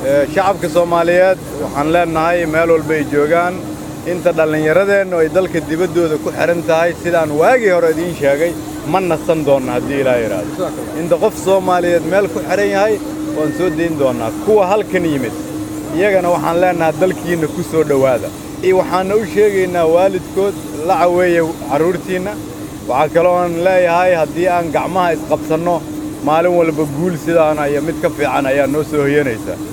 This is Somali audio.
shacabka soomaaliyeed waxaan leennahay meel walba ay joogaan inta dhallinyaradeennu ay dalka dibaddooda ku xidhan tahay sidaan waagii hore idiin sheegay ma nasan doonna haddii ilaa yidhaahdo inta qof soomaaliyeed meel ku xidhan yahay waan soo dayn doonnaa kuwa halkan yimid iyagana waxaan leennahay dalkiinna ku soo dhowaada waxaanna u sheegaynaa waalidkood la caweeya carruurtiinna waxaa kalooan leeyahay haddii aan gacmaha isqabsanno maalin walba guul sidaana iyo mid ka fiican ayaa noo soo hoyanaysa